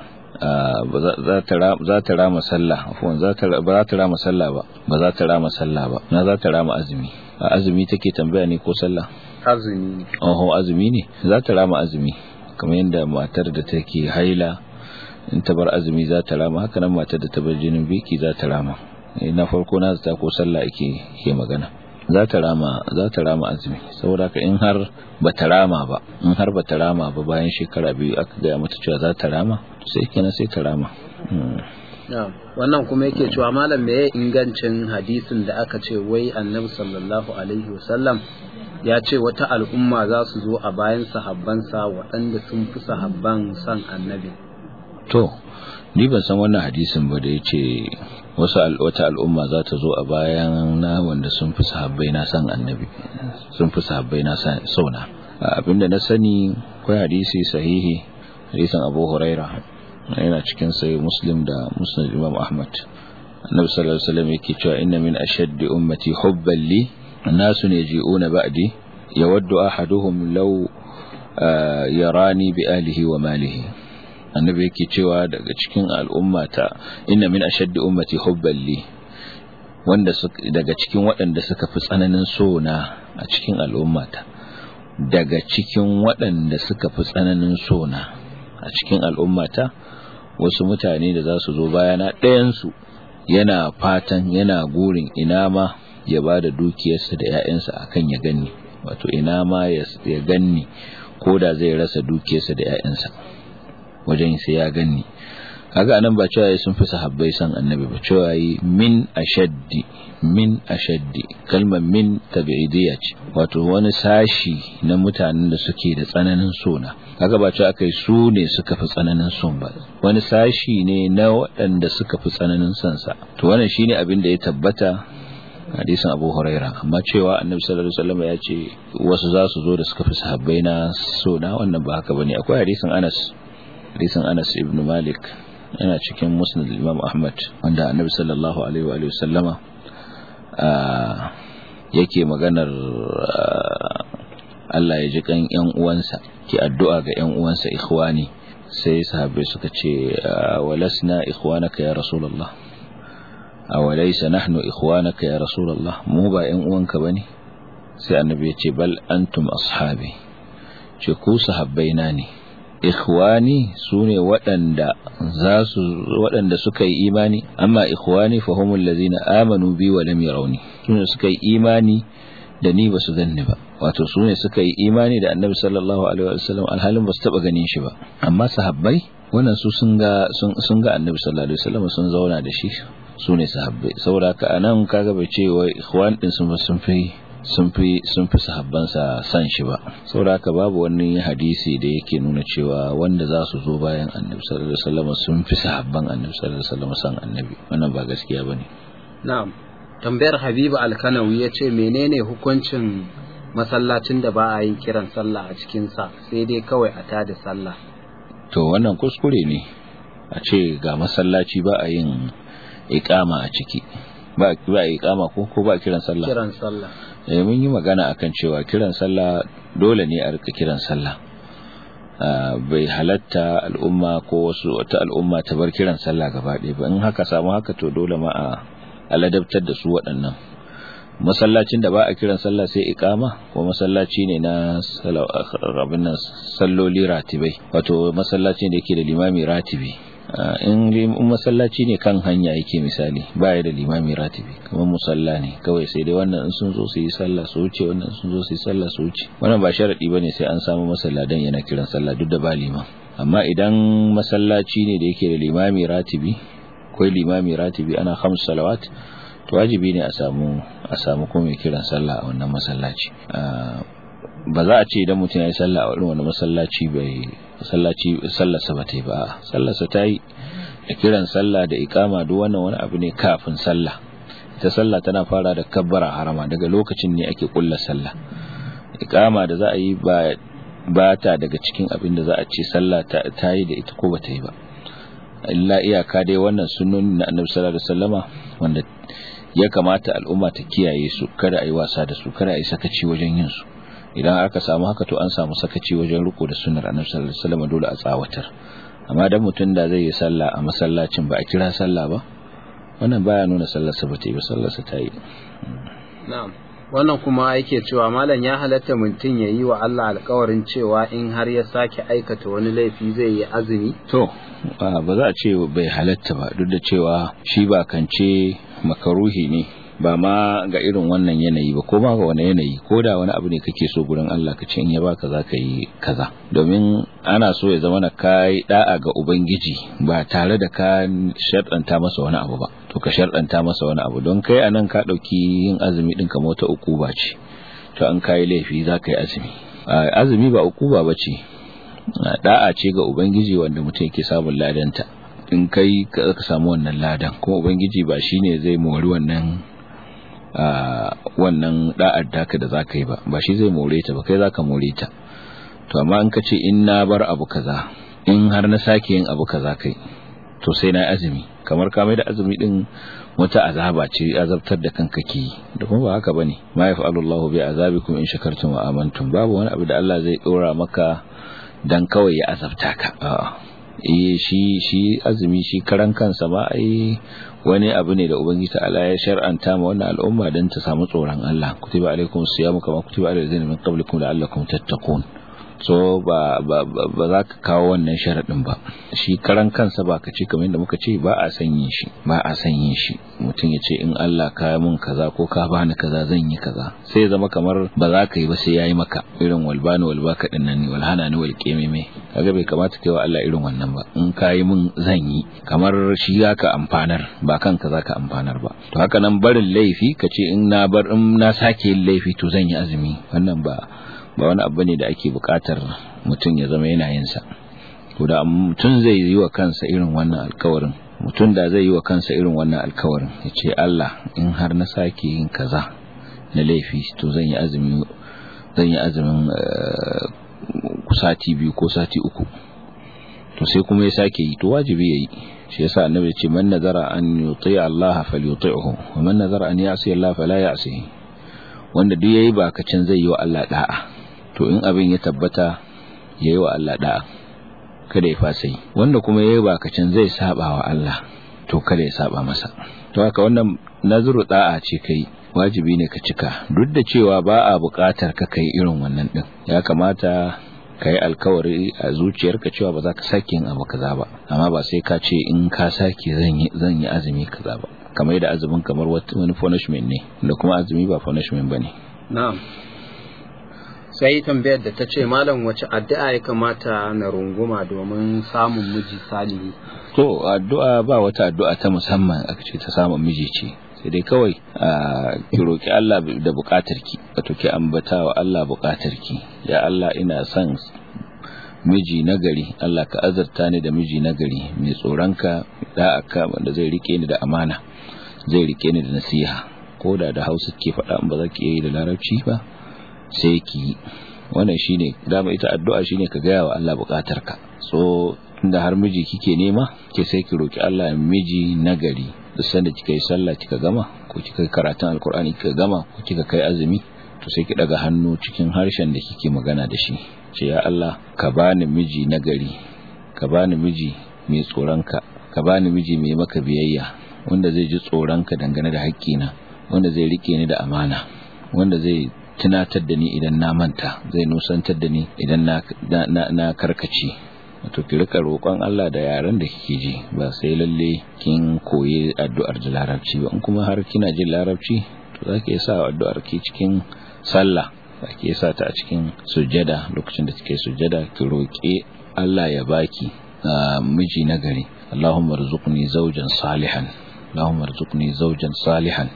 za ta rama sallah afuwan ba za ta rama sallah ba ba za ta rama sallah ba na za ta rama azumi a azumi take tambaya ne ko sallah azumi oho azumi ne za ta rama azumi kamar yadda matar da take haila in ta bar azumi za ta rama haka nan matar da ta bar jinin biki za ta rama na farko na zata ko sallah ake ke magana za ta rama za ta rama azumi saboda ka in har ba ta rama ba in har ba ta rama ba bayan shekara biyu aka gaya mata cewa za ta rama sai kenan sai ta rama wannan kuma yake cewa malam me ingancin hadisin da aka ce wai annabi sallallahu alaihi wasallam ya ce wata al'umma za su zo a bayan sahabbansa waɗanda sun fi sahabban san annabi to ni ban san wannan hadisin ba da ya ce wasu wata al'umma za ta zo a bayan na wanda sun fi sahabbai na san annabi sun fi sahabbai na sauna abinda na sani akwai hadisi sahihi hadisin abu huraira yana cikin sai muslim da musnad imam ahmad annabi sallallahu alaihi wasallam yake cewa inna min ashaddi ummati hubban li nasun yaji'una ba'di yawaddu ahaduhum law yarani bi alihi wa malihi annabi yake cewa daga cikin al'ummata inna min ashaddi ummati hubban li wanda daga cikin waɗanda suka fi tsananin so na a cikin al'ummata daga cikin waɗanda suka fi tsananin so na a cikin al'ummata wasu mutane da za su zo bayana ɗayansu yana fatan yana gurin ina ma ya ba da dukiyarsa da 'ya'yansa akan ya ganni wato ina ma ya ganni ko da zai rasa dukiyarsa da 'ya'yansa wajen sai ya ganni kaga anan ba cewa sun fi sahabbai san annabi ba cewa yi min ashaddi min ashaddi kalmar min tabi'idiyya ce wato wani sashi na mutanen da suke da tsananin sona kaga ba cewa akai su ne suka fi tsananin son ba wani sashi ne na waɗanda suka fi tsananin son sa to wannan shine abin da ya tabbata hadisin Abu Huraira amma cewa Annabi sallallahu alaihi wasallam ya ce wasu za su zo da suka fi sahabbai na sona wannan ba haka bane akwai hadisin Anas hadisin Anas ibn Malik yana cikin musnad Imam Ahmad wanda Annabi sallallahu alaihi wa sallama yake maganar Allah ya ji kan ƴan uwansa ki addu'a ga ƴan uwansa ikhwani sai sahabbai suka ce walasna ikhwanaka ya rasulullah awalaysa nahnu ikhwanaka ya rasulullah mu ba ƴan uwanka bane sai annabi ya ce bal antum ashabi ce ku sahabbaina ne ikhwani sune waɗanda za su waɗanda suka yi imani amma ikhwani fa humul ladzina amanu bi wa lam yarawni sune suka yi imani da ni ba su ganni ba wato su ne suka yi imani da annabi sallallahu alaihi wasallam alhalin ba su taba ganin shi ba amma sahabbai wannan su sun ga sun ga annabi sallallahu alaihi wasallam sun zauna da shi su ne sahabbai saboda haka anan kaga bai ce wai ikhwan din sun sun fi sun fi sun fi sahabbansa san shi ba saboda haka babu wani hadisi da yake nuna cewa wanda za su zo bayan annabi sallallahu alaihi wasallam sun fi sahabban annabi sallallahu alaihi wasallam san annabi wannan ba gaskiya bane na'am tambayar habibu alkanawi ya ce menene hukuncin masallacin da ba a yin kiran sallah a cikinsa sai dai kawai a tada sallah to wannan kuskure ne a ce ga masallaci ba a yin ikama a ciki ba ba ikama ko ko ba kiran sallah kiran sallah eh mun yi magana akan cewa kiran sallah dole ne a rika kiran sallah bai halatta al'umma ko wasu wata al'umma ta bar kiran sallah gaba ɗaya ba in haka samu haka to dole ma a aladabtar da su waɗannan masallacin da ba a kiran sallah sai ikama ko masallaci ne na abin salloli ratibai wato masallacin da yake da limami ratibi in masallaci ne kan hanya yake misali ba ya da limami ratibi kamar musalla ne kawai sai dai wannan in sun zo su yi sallah su wuce wannan sun zo su yi sallah su wuce wannan ba sharadi bane sai an samu masalladan yana kiran sallah duk da ba liman amma idan masallaci ne da yake da limami ratibi akwai limami ratibi ana khams salawat to wajibi ne a samu a samu kuma mai kiran sallah a wannan masallaci ba za a ce idan mutum ya yi sallah a wurin wani masallaci bai masallaci sallarsa ba ta yi ba sallarsa ta yi da kiran sallah da ikama duk wannan wani abu ne kafin sallah ita sallah tana fara da kabbara harama daga lokacin ne ake kulla sallah ikama da za a yi ba ba ta daga cikin abin da za a ce sallah ta yi da ita ko ba ta yi ba illa iyaka dai wannan sunnoni na annabi sallallahu alaihi wasallama wanda ya kamata al'umma ta kiyaye su kada a yi wasa da su kada a yi sakaci wajen yin su idan aka samu haka to an samu sakaci wajen riko da sunnar annabi sallallahu alaihi wasallama dole a tsawatar amma dan mutum da zai yi sallah a masallacin ba a kira sallah ba wannan baya nuna sallarsa ba ta yi ba sallarsa ta yi na'am wannan kuma yake cewa malam ya halatta mutum ya yi wa Allah alkawarin cewa in har ya sake aikata wani laifi zai yi azumi to ba za a ce bai halatta ba duk da cewa shi ba kance makaruhi ne ba ma ga irin wannan yanayi ba ko ma ga wani yanayi ko da wani abu ne kake so gurin Allah ka ce in ya baka za ka yi kaza domin ana so ya zama na kai da'a ga ubangiji ba tare da ka sharɗanta masa wani abu ba to ka sharɗanta masa wani abu don kai anan ka ɗauki yin azumi ɗin kamar wata ukuba ce to an kai laifi za ka yi azumi azumi ba ukuba ba ce da'a ce ga ubangiji wanda mutum yake samun ladanta in kai ka samu wannan ladan kuma ubangiji ba shine zai mori wannan wannan da'ar daka da zaka yi ba ba shi zai more ta ba kai zaka more ta to amma in ka ce in na bar abu kaza in har na sake yin abu kaza kai to sai na azumi kamar ka mai da azumi din wata azaba ce azabtar da kanka ke da kuma ba haka bane ma yaf'alu Allahu bi azabikum in shakartum wa amantum babu wani abu da Allah zai dora maka dan kawai ya azabta ka a'a eh shi shi azumi shi karan kansa ma ai wani abu ne da ubangiji ta'ala ya shar'anta ma wannan al'umma dan ta samu tsoron Allah kutiba alaikum siyamu kama kutiba alal ladzina min qablikum la'allakum tattaqun so ba ba ba za ka kawo wannan sharadin ba shi karan kansa ba ka ce kamar yadda muka ce ba a san yin shi ba a san yin shi mutum ya ce in Allah ka mun kaza ko ka bani kaza zan yi kaza sai ya zama kamar ba za ka yi ba sai yayi maka irin walbani walbaka din nan ne walhana ni walqememe kaga bai kamata kai wa Allah irin wannan ba in ka yi mun zan yi kamar shi zaka amfanar ba kanka zaka amfanar ba to haka nan barin laifi ka ce in na bar in na sake yin laifi to zan yi azumi wannan ba ba wani abu ne da ake bukatar mutum ya zama yana yin sa to da mutum zai yi wa kansa irin wannan alkawarin mutum da zai yi wa kansa irin wannan alkawarin ya ce Allah in har na sake yin kaza na laifi to zan yi azumi zan yi azumin sati biyu ko sati uku to sai kuma ya sake yi to wajibi yayi shi yasa annabi ya ce man nazara an yuti Allah falyuti'hu wa man nazara an ya'si Allah fala ya'sihi wanda duk yayi bakacin zai yi wa Allah da'a to in abin ya tabbata yayi wa Allah da'a kada ya fasa yi wanda kuma yayi bakacin zai saba wa Allah to kada ya saba masa to haka wannan nazuru da'a ce kai wajibi ne ka cika duk da cewa ba a buƙatar ka kai irin wannan din ya kamata ka yi alkawari a zuciyarka cewa ba za ka sake yin abu kaza ba amma ba sai ka ce in ka sake zan yi zan yi azumi kaza ba kamar da azumin kamar wani punishment ne da kuma azumi ba punishment bane na'am sai tambayar da ta ce malam wace addu'a ya kamata na runguma domin samun miji salihi to addu'a ba wata addu'a ta musamman aka ce ta samun miji ce sai dai kawai ki roki Allah da bukatar ki wato ki ambata wa Allah bukatar ki ya Allah ina son miji nagari Allah ka azurta ni da miji nagari mai tsoronka da aka wanda zai rike ni da amana zai rike ni da nasiha ko da da Hausa ke faɗa ba za ki yi da Larabci ba sai ki wannan shine dama ita addu'a shine ka gaya wa Allah bukatarka so inda har miji kike nema ke sai ki roki Allah miji nagari duk sanda kika yi sallah kika gama ko kika yi karatun alkur'ani kika gama ko kika kai azumi to sai ki daga hannu cikin harshen da kike magana da shi ce ya Allah ka bani miji nagari ka bani miji mai tsoronka ka bani miji mai maka biyayya wanda zai ji tsoronka dangane da haƙƙina wanda zai rike ni da amana wanda zai tunatar da ni idan na manta zai nusantar da ni idan na, na, na karkace wato ki rika roƙon Allah da yaren da kike ji ba sai lalle kin koyi addu'ar da larabci ba in kuma har kina jin larabci to zaki iya sa addu'ar ki cikin sallah zaki iya sa ta a cikin sujjada lokacin da kike sujjada ki roƙi Allah ya baki miji nagari Allahumma rzuqni zawjan salihan Allahumma rzuqni zawjan salihan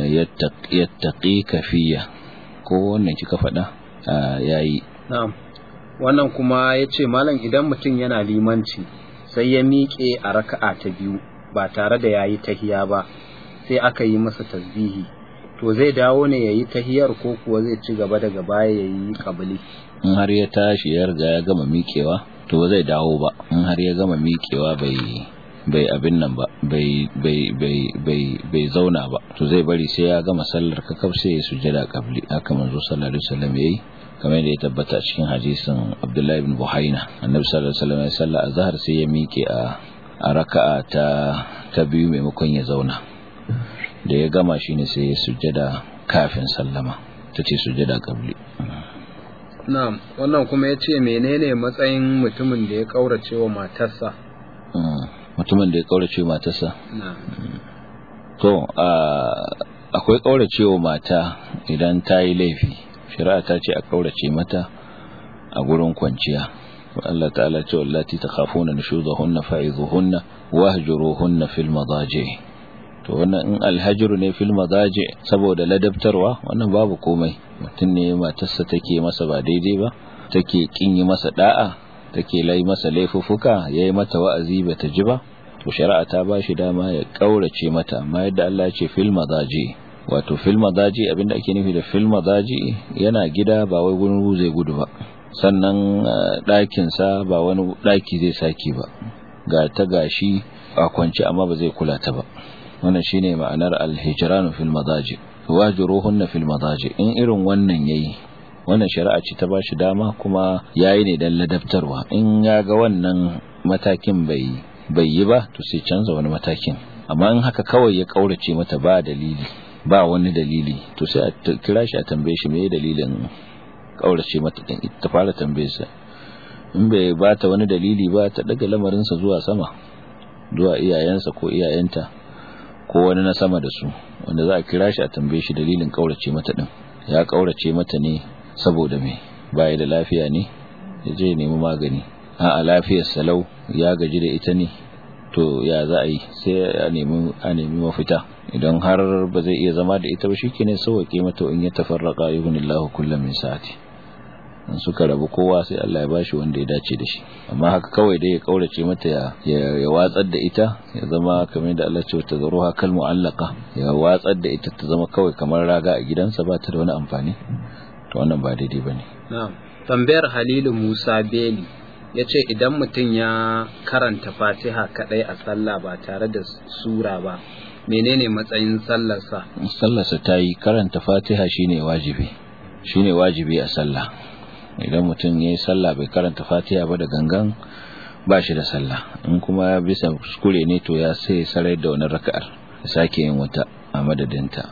yattaqika fiyya ko wannan kika faɗa yayi na'am wannan kuma ya ce malam idan mutum yana limanci sai ya miƙe a raka'a ta biyu ba tare da ya yi tahiya ba sai aka yi masa tasbihi to zai dawo ne ya yi tahiyar ko kuwa zai ci gaba daga baya ya yi ƙabili in har ya tashi ya riga ya gama miƙewa to ba zai dawo ba in har ya gama miƙewa bai bai abin nan ba bai bai bai bai bai zauna ba to zai bari sai ya gama sallar kakaf sai ya sujada qabli haka manzo sallallahu alaihi wasallam yayi kamar da ya tabbata cikin hadisin Abdullahi ibn Buhaina annabi sallallahu alaihi wasallam ya salla azhar sai ya miƙe a a raka'a ta ta biyu maimakon ya zauna da ya gama shine sai ya sujada kafin sallama tace sujada qabli na'am wannan kuma yace menene matsayin mutumin da ya kaurace wa matarsa mutumin da ya kaurace wa matarsa na'am to akwai kaurace wa mata idan ta yi laifi shari'a ta ce a kaurace mata a gurin kwanciya Allah ta'ala ce wallati takhafuna nushuzahunna fa'izuhunna wahjuruhunna fil madaji to wannan in alhajru ne fil madaji saboda ladabtarwa wannan babu komai mutum ne matarsa take masa ba daidai ba take kin yi masa da'a take lai masa laifuffuka yayi mata wa'azi bata ji ba to shari'a ta ba shi dama ya kaurace mata amma yadda Allah ya ce fil madaji wato fil madaji abinda ake nufi da fil madaji yana gida ba wai gurin zai gudu ba sannan ɗakin sa ba wani ɗaki zai saki ba ga ta gashi a kwance amma ba zai kula ta ba wannan shine ma'anar al-hijran fil madaji wajruhunna fil madaji in irin wannan yayi wannan shari'a ce ta bashi dama kuma yayi ne dan ladabtarwa in ya ga wannan matakin bai bai yi ba to sai canza wani matakin amma in haka kawai ya kaurace mata ba dalili ba wani dalili to sai a kira shi a tambaye shi meye dalilin kaurace mata din ta fara tambaye sa in bai ba ta wani dalili ba ta daga lamarin sa zuwa sama zuwa iyayensa ko iyayenta ko wani na sama da su wanda za a kira shi a tambaye shi dalilin kaurace mata din ya kaurace mata ne saboda me baya da lafiya ne ya je nemi magani a lafiyar salau ya gaji da ita ne to ya za a yi sai a nemi a nemi mafita idan har ba zai iya zama da ita ba shikenan sauke mata in ya tafarraqa yuhnillahu kullam min sa'ati in suka rabu kowa sai Allah ya bashi wanda ya dace da shi amma haka kawai dai ya kaurace mata ya ya watsar da ita ya zama kamar da Allah ce ta zaruha kal mu'allaqa ya watsar da ita ta zama kawai kamar raga a gidansa ba ta da wani amfani to wannan ba daidai bane na'am tambayar Halilu Musa Beli ya ce idan mutum ya karanta fatiha kadai a sallah ba tare da sura ba menene matsayin sallarsa sallarsa ta yi karanta fatiha shine wajibi shine wajibi a sallah idan mutum ya yi sallah bai karanta fatiha ba da gangan ba shi da sallah in kuma bisa kuskure ne to ya sai sarai da wani raka'ar ya sake yin wata a madadinta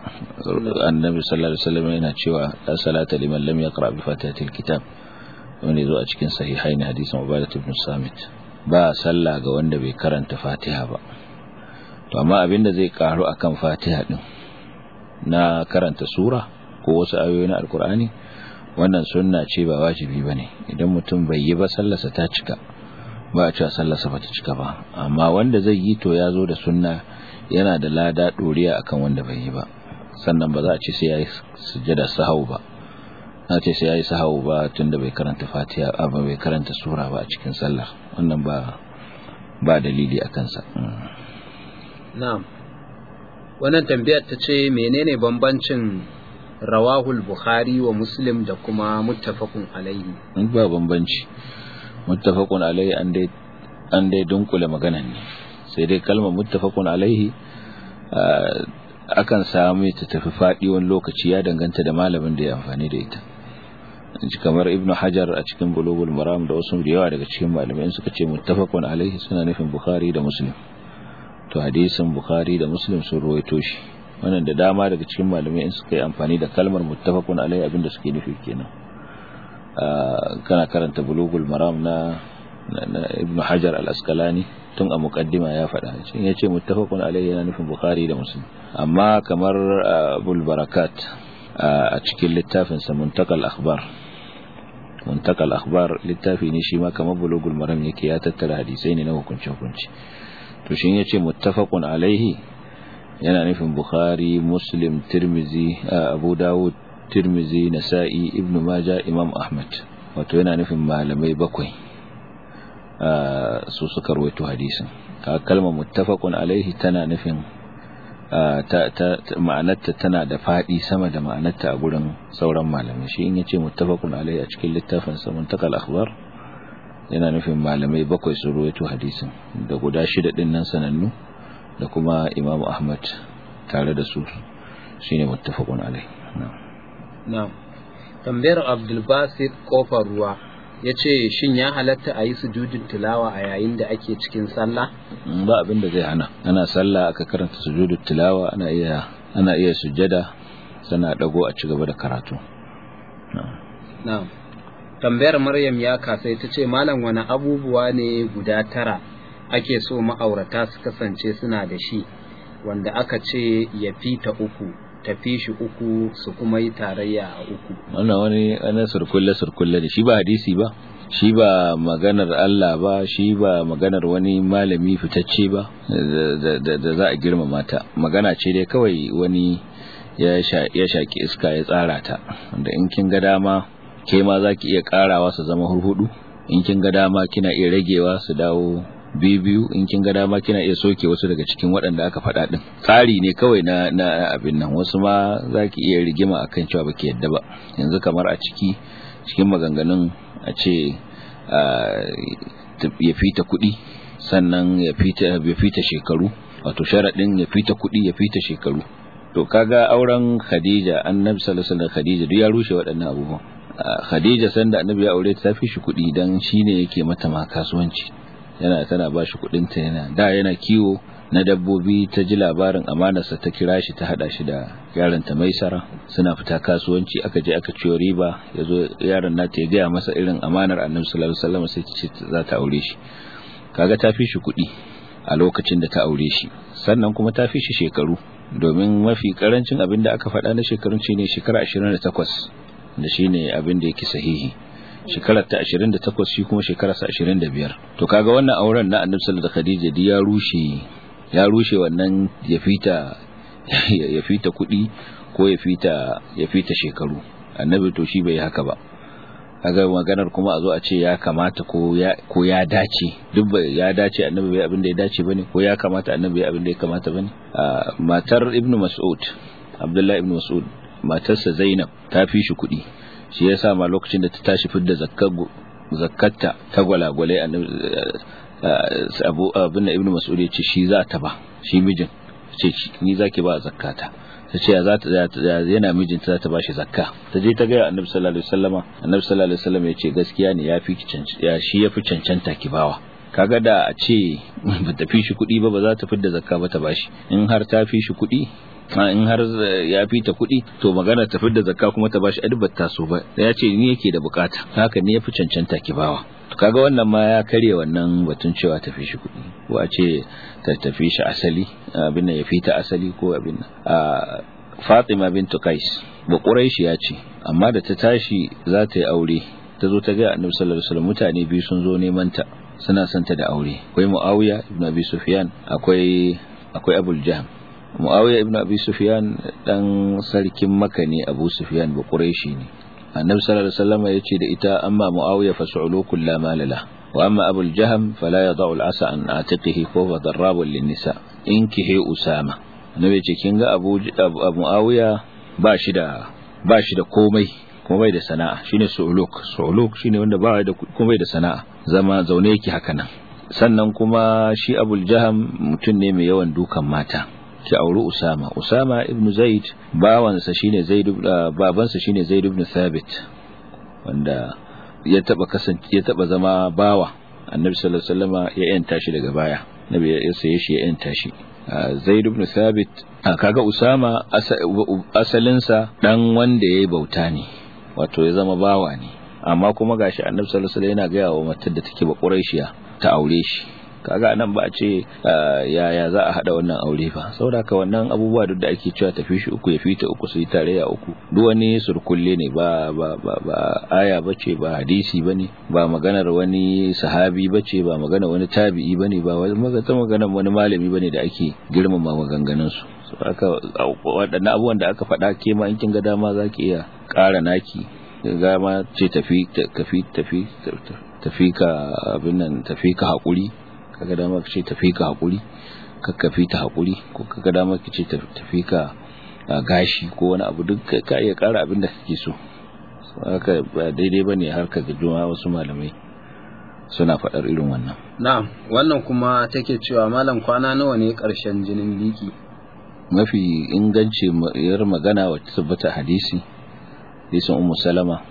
annabi sallallahu alaihi wasallam yana cewa la salata liman lam yaqra bi fatihatil kitab wanda zo a cikin sahihai na hadisin Ubadah ibn Samit ba sallah ga wanda bai karanta Fatiha ba to amma abinda zai karu akan Fatiha din na karanta sura ko wasu ayoyi na alkur'ani wannan sunna ce ba wajibi bane idan mutum bai yi ba sallarsa ta cika ba a cewa sallarsa ba ta cika ba amma wanda zai yi to ya zo da sunna yana da lada doriya akan wanda bai yi ba sannan ba za a ce sai ya yi sujjada sahau ba na ce sai ya yi sahau ba tunda bai karanta fatiha ba bai karanta sura ba a cikin sallar wannan ba ba dalili a kansa na'am wannan tambayar ta ce menene bambancin rawahul bukhari wa muslim da kuma muttafaqun alaihi ba bambanci muttafaqun alaihi an dai an dai dunkule maganan ne sai dai kalmar muttafaqun alaihi akan samu ta tafi faɗi wani lokaci ya danganta da malamin da ya amfani da ita kamar ibnu hajar a cikin bulugul maram da wasu da yawa daga cikin malamai suka ce muttafaqun alaihi suna nufin bukhari da muslim to hadisin bukhari da muslim sun ruwaito shi wannan da dama daga cikin malamai in suka yi amfani da kalmar muttafaqun alaihi abinda suke nufi kenan kana karanta bulugul maram na ibnu hajar al-asqalani tun a muqaddima ya faɗa shi ya ce muttafaqun alaihi yana nufin bukhari da muslim amma kamar abul barakat a cikin littafin sa muntakal akhbar muntakal akhbar littafi ne shi ma kamar bulugul maram yake ya tattara hadisai ne na hukunci hukunci to shi yace muttafaqun alaihi yana nufin bukhari muslim tirmizi abu dawud tirmizi nasa'i ibnu majah imam ahmad wato yana nufin malamai bakwai su suka rawaito hadisin kalmar muttafaqun alaihi tana nufin ma'anarta tana da faɗi sama da ma'anarta a gurin sauran malamai shi in yace muttafaqun alaihi a cikin littafin sa muntakal akhbar yana nufin malamai bakwai su ruwaito hadisin da guda shida din nan sanannu da kuma imamu ahmad tare da su shine muttafaqun alaihi na'am tambayar abdul basit kofar ruwa ya ce shin ya halatta a yi sujudin tilawa a yayin da ake cikin sallah ba abin da zai hana ana sallah aka karanta sujudin tilawa ana iya ana iya sujjada sana dago a ci gaba da karatu na'am tambayar maryam ya kasai ta ce malam wani abubuwa ne guda tara ake so ma'aurata su kasance suna da shi wanda aka ce ya fita uku tafi shi uku su kuma yi tarayya a uku wannan wani ana surkulle surkulle da shi ba hadisi ba shi ba maganar Allah ba shi ba maganar wani malami fitacce ba da za a girmama ta magana ce dai kawai wani ya shaki iska ya tsara ta wanda in kin ga dama ke ma za ki iya karawa su zama hurhudu in kin ga dama kina iya ragewa su dawo biyu in kin ga dama kina iya soke wasu daga cikin waɗanda aka faɗa ɗin tsari ne kawai na na abin nan wasu ma za ki iya rigima akan cewa baki yadda ba yanzu kamar a ciki cikin maganganun a ce ya fita kuɗi sannan ya fita ya fita shekaru wato sharaɗin ya fita kuɗi ya fita shekaru to kaga auren Khadija annabi sallallahu alaihi wasallam Khadija duk ya rushe waɗannan abubuwan Khadija sanda annabi ya aure ta fi shi kuɗi dan shine yake mata ma kasuwanci yana tana ba shi ta yana da yana kiwo na dabbobi ta ji labarin amanarsa ta kira shi ta hada shi da yaron ta maisara suna fita kasuwanci aka je aka ciyo riba yazo yaron nata ya gaya masa irin amanar annabi sallallahu alaihi wasallam sai ce za ta aure shi kaga ta fi shi kuɗi a lokacin da ta aure shi sannan kuma ta fi shi shekaru domin mafi karancin abin da aka faɗa na shekarun shine shekara 28 da shine abin da yake sahihi shekarar ta 28 shi kuma shekarar sa 25 to kaga wannan auren na Annabi sallallahu alaihi Khadija di ya rushe ya rushe wannan ya fita ya fita kuɗi ko ya fita ya fita shekaru Annabi to shi bai haka ba kaga maganar kuma a zo a ce ya kamata ko ya ko ya dace duk ya dace Annabi bai abin da ya dace bane ko ya kamata Annabi bai abin da ya kamata bane matar Ibn Mas'ud Abdullah ibn Mas'ud matarsa Zainab ta fi shi kuɗi shi yasa ma lokacin da ta tashi fidda zakkatta ta gwalagwale abu abin da ibnu mas'ud ya ce shi za ta ba shi mijin ce ni zaki ba zakkata ta ce za ta yana mijinta za ta ba shi zakka ta je ta gaya annabi sallallahu alaihi wasallama annabi sallallahu alaihi wasallam ya ce gaskiya ne ya fi ya shi ya fi cancanta ki bawa kaga da a ce ba ta fi shi kuɗi ba ba za ta fidda zakka ba ta bashi in har ta fi shi kuɗi in har ya fi ta kuɗi to magana ta fidda zakka kuma ta bashi adibat ta so ba ya ce ni yake da bukata haka ne ya fi cancanta ki bawa kaga wannan ma ya karye wannan batun cewa ta fi shi kuɗi ko a ce ta tafi shi asali abin nan ya fi ta asali ko abin nan Fatima bintu Qais ba quraishiya ce amma da ta tashi za ta yi aure ta zo ta ga annabi sallallahu alaihi wasallam mutane biyu sun zo neman ta suna son ta da aure akwai muawiya ibn abi sufyan akwai akwai abul jahm muawiya ibn abi sufyan dan sarkin makka ne abu sufyan ba quraishi ne annabi sallallahu alaihi wasallam ya ce da ita amma muawiya fas'ulu kullu ma lala wa amma abul jahm fala yad'u al-asa an atiqihi fa huwa darrabun lin-nisa inkihi usama annabi ya ce kin ga abu muawiya ba shi da ba shi da komai kuma bai da sana'a shine su'uluk su'uluk shine wanda ba da kuma bai da sana'a zama zaune yake haka nan sannan kuma shi abul jaham mutum ne mai yawan dukan mata ki auri usama usama ibn zaid bawansa shine zaid babansa shine zaid ibn thabit wanda ya taba kasance ya taba zama bawa annabi sallallahu alaihi wasallam ya yanta shi daga baya nabi ya saye shi ya yanta shi zaid ibn thabit kaga usama asalinsa dan wanda yayi bauta ne wato ya zama bawa ne amma kuma gashi annabi sallallahu alaihi wasallam yana ga wa matar da take ba quraishiya ta aure shi kaga nan ba a ce yaya za a hada wannan aure ba saboda ka wannan abubuwa duk da ake cewa tafi shi uku ya fita uku su yi tarayya uku duk wani surkulle ne ba ba ba, ba aya bace ba hadisi bane ba maganar wani sahabi bace ba maganar wani tabi'i bane ba wani maganar wani malami bane da ake girmama maganganun su haka waɗannan abubuwan da aka faɗa ke ma in kin ga dama za ki iya ƙara naki ga ma ce tafi tafi tafi tafi ka abin nan tafi ka haƙuri kaga dama ka ce tafi ka haƙuri kakkafi ta haƙuri ko kaga dama ka ce tafi ka gashi ko wani abu duk ka iya ƙara abin da kake so haka ba daidai bane har ka ga juma wasu malamai suna faɗar irin wannan na'am wannan kuma take cewa malam kwana nawa ne ƙarshen jinin biki mafi inganci yar magana wacce tabbata hadisi hadisin ummu salama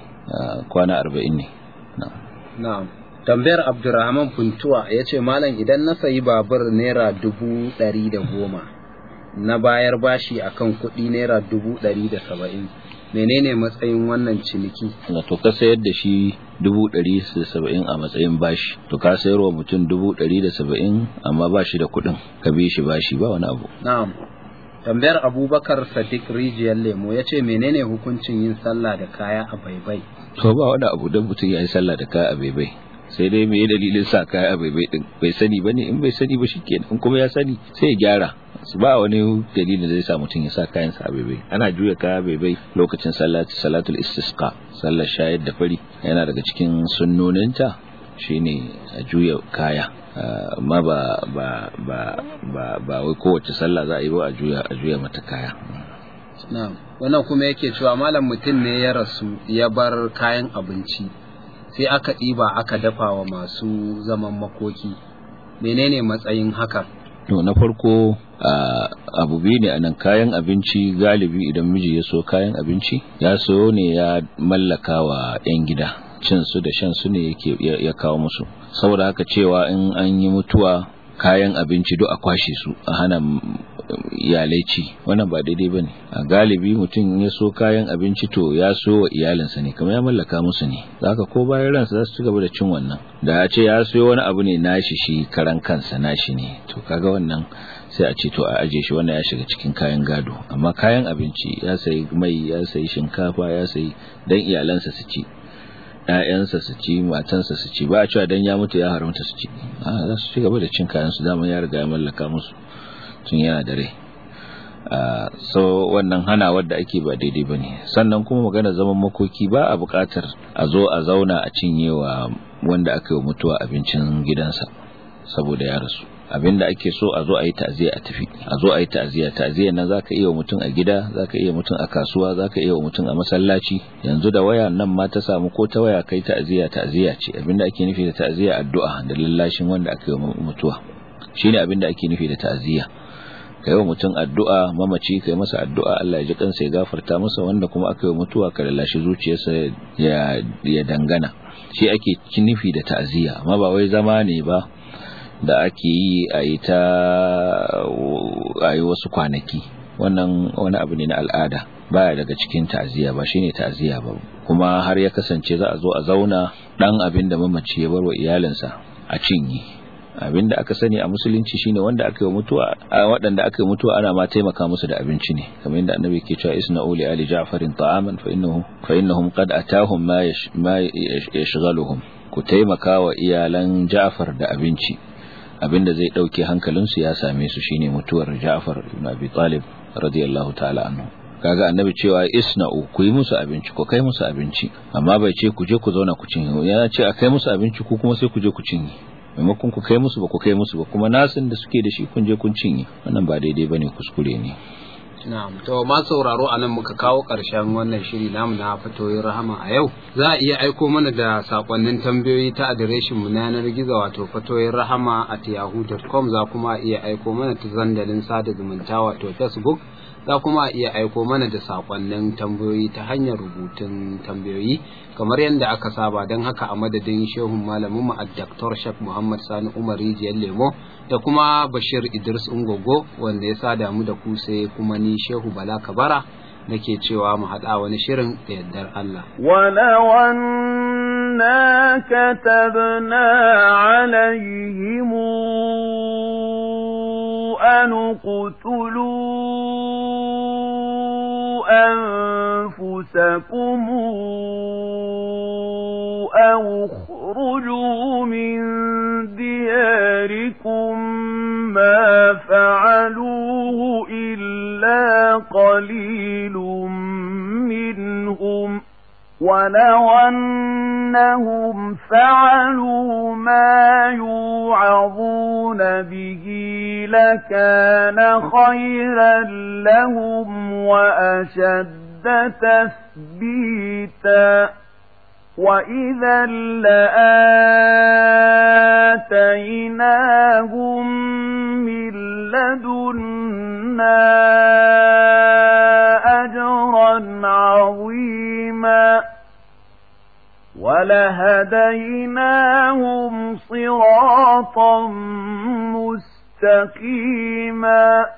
kwana arba'in ne na'am tambayar abdurrahman funtuwa ya ce malam idan na sayi babur naira dubu ɗari da goma na bayar bashi akan kuɗi naira dubu ɗari da saba'in menene matsayin wannan ciniki to ka sayar da shi dubu ɗari da saba'in a matsayin bashi to ka sayar wa mutum dubu ɗari da saba'in amma ba shi da kuɗin ka bi shi bashi ba wani abu na'am tambayar abubakar sadiq rijiyar lemo ya ce menene hukuncin yin sallah da kaya a baibai to ba wani abu don mutum ya yi sallah da kaya a baibai sai dai me dalilin sa kaya a baibai din bai sani bane in bai sani ba shikenan in kuma ya sani sai ya gyara ba wani dalilin da zai sa mutum ya sa kayan sa a baibai ana juya kaya baibai lokacin salati salatul istisqa sallar shayar da fari yana daga cikin sunnoninta shine a juya kaya amma ba ba ba ba ba wai kowace sallah za a yi ba a juya a juya mata kaya na'am wannan kuma yake cewa malam mutum ne ya rasu ya bar kayan abinci sai aka ɗiba aka dafa wa masu zaman makoki menene matsayin hakan to na farko abu biyu ne anan kayan abinci galibi idan miji ya so kayan abinci ya so ne ya mallaka wa 'yan gida cin su da shan su ne yake ya kawo musu saboda haka cewa in an yi mutuwa kayan abinci duk a kwashe su a hana iyalai ci wannan ba daidai bane a galibi mutum ya so kayan abinci to ya so wa iyalinsa ne kamar ya mallaka musu ne zaka ko bayan ransa za su ci gaba da cin wannan da a ce ya so wani abu ne nashi shi karan kansa nashi ne to kaga wannan sai a ce to a aje shi wannan ya shiga cikin kayan gado amma kayan abinci ya sayi mai ya sayi shinkafa ya sayi dan iyalansa su ci ‘ya'yansa su ci matansa su ci ba a cewa dan ya mutu ya haramta su ci a za su ci gaba da cin kayan su dama ya riga ya mallaka musu tun yana da rai so wannan hana wadda ake ba daidai ba ne sannan kuma magana zaman makoki ba a buƙatar a zo a zauna a cinyewa wanda aka yi mutuwa abincin gidansa saboda ya rasu abinda ake so a zo a yi ta'aziyya a tafi a zo a yi ta'aziyya ta'aziyyar nan zaka iya mutum a gida zaka iya mutum a kasuwa zaka iya mutum a masallaci yanzu da waya nan ma ta samu ko ta waya kai ta'aziyya ta'aziyya ce abinda ake nufi da ta'aziyya addu'a da lallashin wanda aka yi mutuwa shine abinda ake nufi da ta'aziyya kai wa mutum addu'a mamaci kai masa addu'a Allah ya ji kansa ya gafarta masa wanda kuma aka yi mutuwa ka lallashi zuciyarsa ya ya dangana shi ake nufi da ta'aziyya amma ba wai zama ne ba da ake yi a yi ta a yi wasu kwanaki wannan wani abu ne na al'ada baya daga cikin ta'aziyya ba shine ta'aziyya ba kuma har ya kasance za a zo a zauna dan abin da mamaci ya bar wa iyalinsa a cinye abinda aka sani a musulunci shine wanda aka yi mutuwa waɗanda aka yi mutuwa ana ma taimaka musu da abinci ne kamar yadda annabi ke cewa isna uli ali ja'farin ta'aman fa innahum fa innahum qad atahum ma ma yashghaluhum ku taimaka wa iyalan Ja'far da abinci abinda zai dauke hankalinsu ya same su shine mutuwar Ja'far ibn Abi Talib radiyallahu ta'ala anhu kaga annabi cewa isna'u ku yi musu abinci ku kai musu abinci amma bai ce ku je ku zauna ku cinye ya ce a kai musu abinci ku kuma sai ku je ku cinye maimakon ku kai musu ba ku kai musu ba kuma nasin da suke da shi kun je kun cinye wannan ba daidai bane kuskure ne Na'am, to ma sauraro a nan muka kawo ƙarshen wannan shiri namu na fatoyin rahama a yau. Za a iya aiko mana da sakonnin tambayoyi ta adireshin mu na yanar gizo wato fatoyin rahama at yahoo.com za kuma iya aiko mana ta zandalin sada zumunta wato Facebook za kuma iya aiko mana da sakonnin tambayoyi ta hanyar rubutun tambayoyi kamar yadda aka saba don haka a madadin shehun malamin mu Dr. Sheikh Muhammad Sani Umar Rijiyar Lemo da kuma Bashir Idris Ungogo wanda ya sada mu da ku sai kuma ni Shehu Bala Kabara nake cewa mu haɗa wani shirin da yardar Allah. ولو أنا كتبنا عليهم أن اقتلوا أنفسكم أو اخرجوا من دياركم ما فعلوه إلا قليل منهم ولو أنهم فعلوا ما يوعظون به لكان خيرا لهم وأشد تثبيتا وإذا لآتيناهم من لدنا أجرا عظيما ولهديناهم صراطا مستقيما